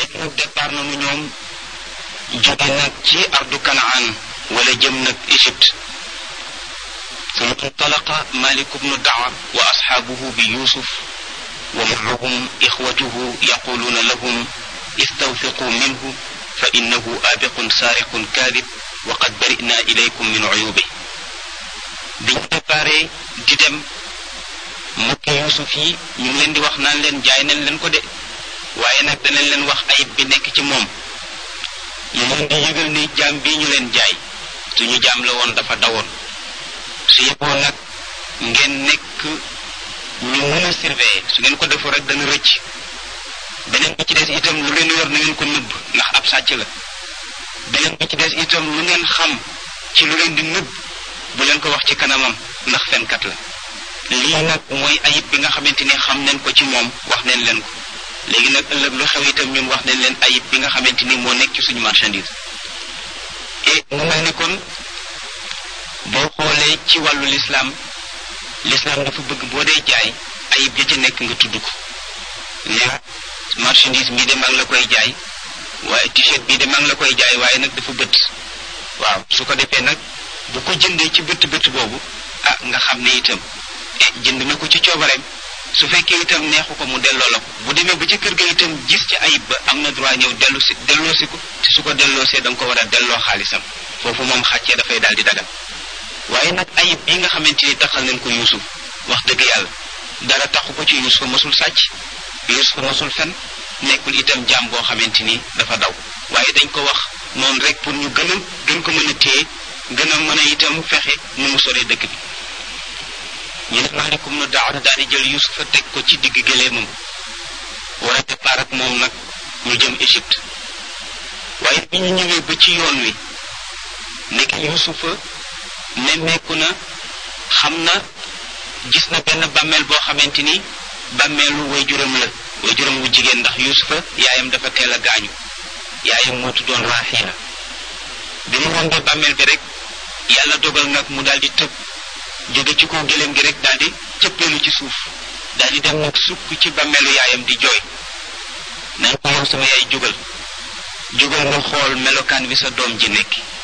léegi nag départ nañu ñoom jóge nag ci ardu kanaan wala jëm nag Égypte ثم انطلق مالك بن الدعوة وأصحابه بيوسف ومعهم إخوته يقولون لهم استوثقوا منه فإنه آبق سارق كاذب وقد برئنا إليكم من عيوبه biñ préparé di dem mbokki Yuusuf yi ñu ngi leen di wax naan leen jaay nañ leen ko de waaye nag danañ leen wax ayib bi nekk ci moom ñu leen di yëgal ni jaam bii ñu leen jaay suñu jaam la woon dafa dawoon su yeboo nag ngeen nekk ñu mën a surveiller su ngeen ko defoo rek dana rëcc beneen bi ci des itam lu leen yor na ngeen ko nëbb ndax ab sàcc la beneen bi ci des itam lu ngeen xam ci lu leen di nëbb bu leen ko wax ci kanamam ndax fenkat la lii nag mooy ayib bi nga xamante ni xam nañ ko ci moom wax nañ leen ko léegi nag ëllëg lu xew itam ñun wax nañ leen ayib bi nga xamante ni moo nekk ci suñu marchandise et mu mel ni kon boo xoolee ci wàllu lislaam lislaam dafa bëgg boo dee jaay ayib ja ca nekk nga tudd ko ne marchandise bii de maa ngi la koy jaay waaye t-shirt bii de maa ngi la koy jaay waaye nag dafa bët waaw su ko defee nag bu ko jëndee ci bët bët boobu ah nga xam ne itam jënd na ko ci coobareem su fekkee itam neexu ko mu delloo la ko bu demee ba ci kër ga itam gis ci ayib ba am na droit ñëw dellu si delloo si ko te su ko delloosee da nga ko war a delloo xaalisam foofu moom xàccee dafay daal di dagal waaye nag ayib bi nga xamante ni taxal nañ ko yuusuf wax dëgg yàlla dara taxu ko ci yuusuf mosul sàcc yuusuf mosul fen nekkul itam jaam boo xamante ni dafa daw waaye dañ ko wax noonu rek pour ñu gën a gën ko mën a téye gën a mën a itam fexe nu mu soree dëkk bi ñu ne maalikum nu daaw daal di jël yuusufa teg ko ci digg gëleemam war a départ ak moom nag ñu jëm Égypte waaye bi ñu ñëwee ba ci yoon wi nekk yuusufa nemmeeku na xam na gis na benn bàmmeel boo xamante ni bàmmeelu waajuram la waajuram wu jigéen ndax yuusufa yaayam dafa teel a gaañu yaayam moo tuddoon Raaxiila bi mu rombee bàmmeel bi rek yàlla dogal nag mu daal di tëb jóge ci kaw gëléem gi rek daal di cëppeelu ci suuf daal di dem nag sukk ci bàmmeelu yaayam di jooy naan ko yow sama yaay jógal jógal nga xool melokaan wi sa doom ji nekk